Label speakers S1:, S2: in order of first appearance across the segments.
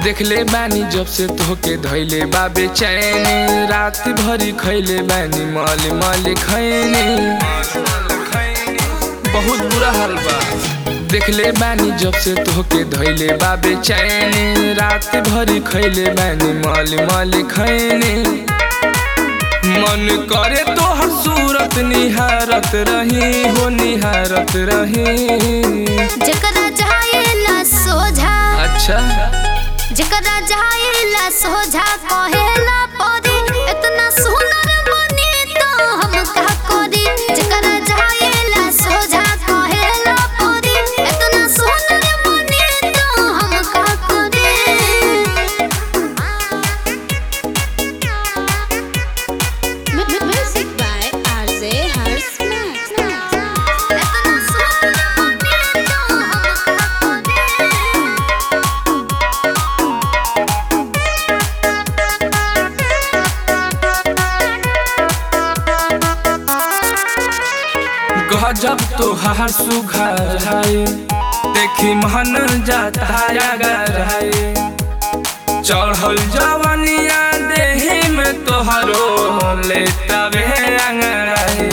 S1: देखले बानी जब से तोहके धैले बा बेचैनी रात भरी खैले बानी मल मल खैनी बहुत बुरा हाल बा देखले बानी जब से तोहके धैले बा बेचैनी रात भरी खैले बानी मल मल खैनी मन करे तोहर सूरत निहारत रही हो निहारत रही
S2: जकरा जाएला सोझा
S1: अच्छा
S2: जकरा जाएला सोझा कहेला परी इतना सुंदर बनी तो हम का करी जकरा जाएला सोझा कहेला परी इतना सुंदर बनी तो हम का करी
S3: Music by RJ Harsh Max.
S2: इतना सुंदर बनी तो हम का करी
S1: गजब तो हार सुघर है देखी मन जाता अगर है चढ़ल जवनिया देही में तोहरो लेता वे अंगड़ाई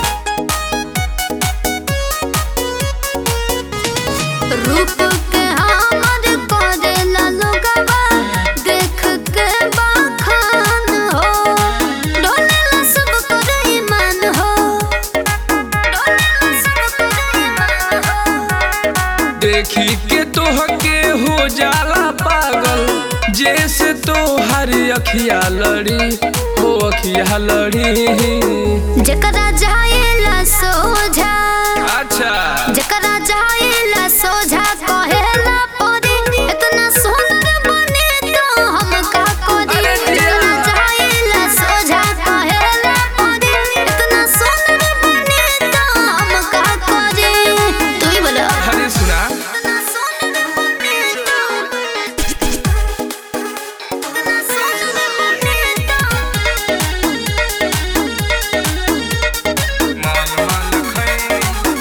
S2: रूप के हमर करेला लोगवा देख के बखान हो डोलेला सब कर ईमान हो डोलेला सब कर ईमान हो
S1: देखी के तोहके हो जाला पागल जैसे तोहर अखिया लड़ी हो अखिया लड़ी
S2: जकरा जाएला सोझा
S1: अच्छा
S2: जकरा जाएला सोझा कहेला परी इतना सुंदर बने तो हम का करी
S1: अरे दिया।
S2: जकरा जाएला सोझा कहेला परी इतना सुंदर बने तो हम का करी तू ही बोलो
S1: हरे सुना
S2: इतना सुंदर बने तो इतना सुंदर बने तो
S1: मन मन खैनी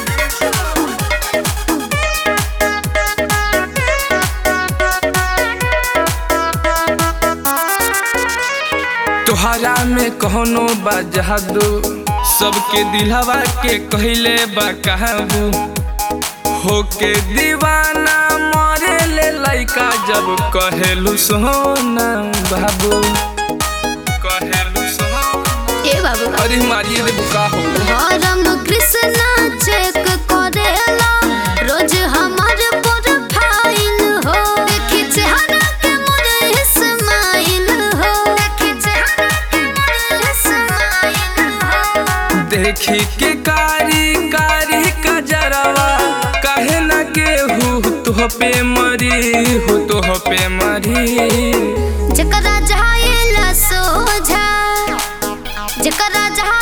S1: तोहरा में कहोनो बा जादू सबके दिलवा के कहले बा काबू होके दीवाना मरे ले लइका जब कहेलू सोना बाबू कहेलू सोना
S2: ए बाबू
S1: अरे मारिए रे बुका हो
S2: हरम कृष्णा चेक करेला रोज हमार प्रोफाइल हो देखी चेहरा के मोर इस्माइल हो देखी चेहरा के मोर इस्माइल हो
S1: देखी के कारी कारी कजरवा कहे न केहू तुह पे मरी हो तुह पे मरी
S2: जकरा जाएला सोझा जकरा जा